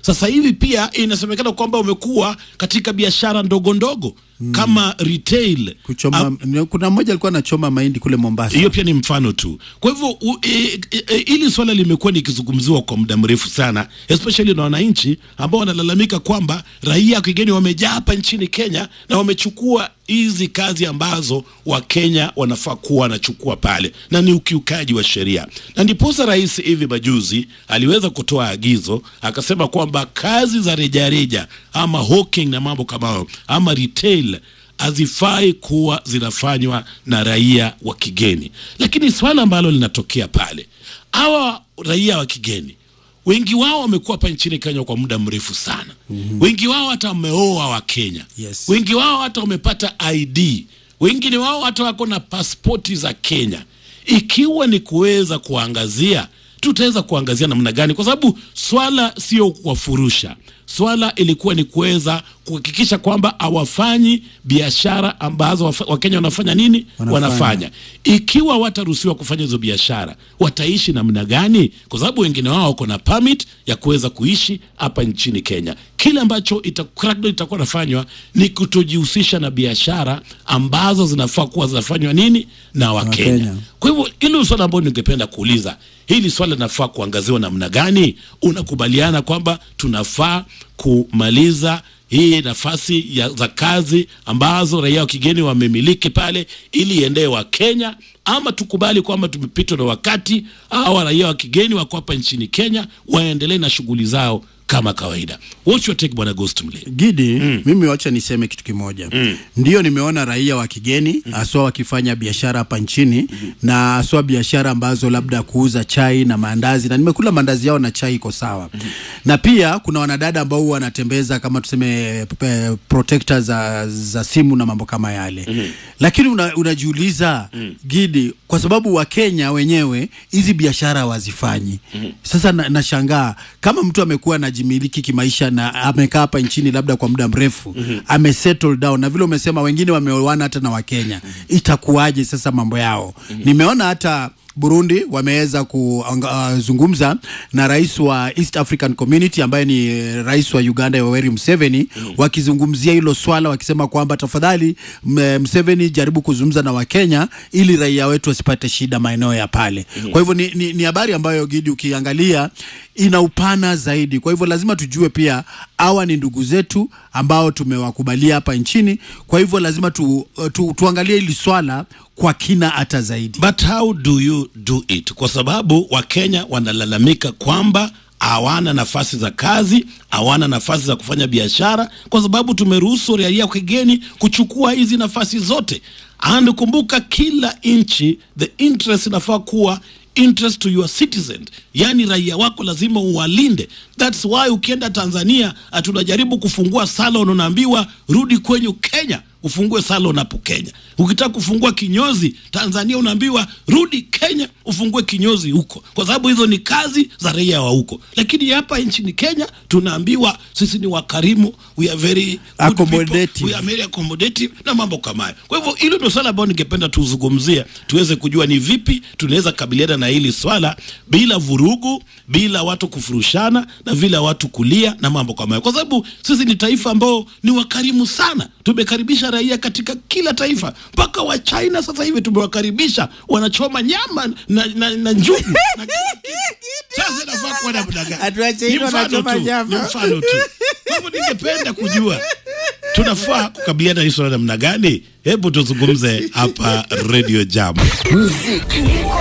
Sasa hivi pia inasemekana kwamba umekuwa katika biashara ndogo ndogo kama retail kuchoma Am- kuna mmoja alikuwa anachoma mahindi kule Mombasa. hiyo pia ni mfano tu. Kwa hivyo u- e, e, e, hili swala limekuwa likizungumziwa kwa muda mrefu sana, especially na wananchi ambao wanalalamika kwamba raia wa kigeni wamejaa hapa nchini Kenya na wamechukua hizi kazi ambazo Wakenya wanafaa kuwa wanachukua pale, na ni ukiukaji wa sheria. Na ndiposa rais hivi majuzi aliweza kutoa agizo akasema kwamba kazi za rejareja ama hawking na mambo kama hayo ama retail hazifai kuwa zinafanywa na raia wa kigeni. Lakini swala ambalo linatokea pale, hawa raia wa kigeni wengi wao wamekuwa hapa nchini Kenya kwa muda mrefu sana. mm-hmm. Wengi wao hata wameoa wa Kenya. Yes. Wengi wao hata wamepata ID. Wengine wao hata wako na pasipoti za Kenya. Ikiwa ni kuweza kuangazia tutaweza kuangazia namna gani, kwa sababu swala sio kuwafurusha. Swala ilikuwa ni kuweza kuhakikisha kwamba hawafanyi biashara ambazo wafa- Wakenya wanafanya nini, Wanafanya. wanafanya. Ikiwa wataruhusiwa kufanya hizo biashara, wataishi namna gani? Kwa sababu wengine wao wako na permit ya kuweza kuishi hapa nchini Kenya. Kile ambacho ita- itakuwa nafanywa ni kutojihusisha na biashara ambazo zinafaa kuwa zinafanywa nini na Wakenya. Wakenya. Kwa hivyo hilo swala ambalo ningependa kuuliza, hili swala linafaa kuangaziwa namna gani? Unakubaliana kwamba tunafaa kumaliza hii nafasi ya, za kazi ambazo raia wa kigeni wamemiliki pale ili iendee wa Kenya, ama tukubali kwamba tumepitwa na wakati, hawa raia wa kigeni wako hapa nchini Kenya waendelee na shughuli zao kama kawaida. What's your take, bwana Ghost Mle? Gidi, mimi wacha niseme kitu kimoja. Ndio nimeona raia wa kigeni haswa wakifanya biashara hapa nchini na haswa biashara ambazo labda kuuza chai na maandazi, na nimekula maandazi yao na chai iko sawa. Na pia kuna wanadada ambao huwa wanatembeza kama tuseme pe- protector za, za simu na mambo kama yale. Lakini una, unajiuliza Gidi, kwa sababu Wakenya wenyewe hizi biashara hawazifanyi. Sasa na- nashangaa kama mtu amekuwa anajimiliki kimaisha na amekaa hapa nchini labda kwa muda mrefu ame settle down, na vile umesema wengine wameoana hata na Wakenya, itakuwaje sasa mambo yao? Nimeona hata Burundi wameweza kuzungumza na rais wa East African Community ambaye ni eh, rais wa Uganda Yoweri Museveni wakizungumzia hilo swala, wakisema kwamba tafadhali M- Museveni jaribu kuzungumza na Wakenya ili raia wetu wasipate shida maeneo ya pale. Kwa hivyo ni, ni, ni habari ambayo Gidi ukiangalia ina upana zaidi. Kwa hivyo lazima tujue pia hawa ni ndugu zetu ambao tumewakubalia hapa nchini. Kwa hivyo lazima tu, tu, tuangalie hili swala kwa kina hata zaidi. But how do you do it? Kwa sababu Wakenya wanalalamika kwamba hawana nafasi za kazi, hawana nafasi za kufanya biashara, kwa sababu tumeruhusu raia wa kigeni kuchukua hizi nafasi zote. And kumbuka, kila nchi the interest inafaa kuwa interest to your citizen, yaani raia wako lazima uwalinde. That's why ukienda Tanzania tunajaribu kufungua salon, unaambiwa rudi kwenyu Kenya ufungue salon hapo Kenya. Ukitaka kufungua kinyozi Tanzania unaambiwa rudi Kenya ufungue kinyozi huko, kwa sababu hizo ni kazi za raia wa huko. Lakini hapa nchini Kenya tunaambiwa sisi ni wakarimu, we are very good Accommodative. people, we are very accommodative na mambo kama hayo. Kwa hivyo hilo ndio swala ambalo ningependa tuzungumzie, tuweze kujua ni vipi tunaweza kabiliana na hili swala bila vurugu, bila watu kufurushana na bila watu kulia na mambo kama hayo, kwa sababu sisi ni taifa ambao ni wakarimu sana. Tumekaribisha raia katika kila taifa, mpaka wa China sasa hivi tumewakaribisha, wanachoma nyama na, na, na njugu na kila kitu. Sasa inafaa kuwa namna gani? Atuache Ni hilo, mfano wanachoma tu, nyama. ni mfano tu. Kwa hivyo ningependa kujua tunafaa kukabiliana na hili swala namna gani? Hebu tuzungumze hapa Radio Jam. Muziki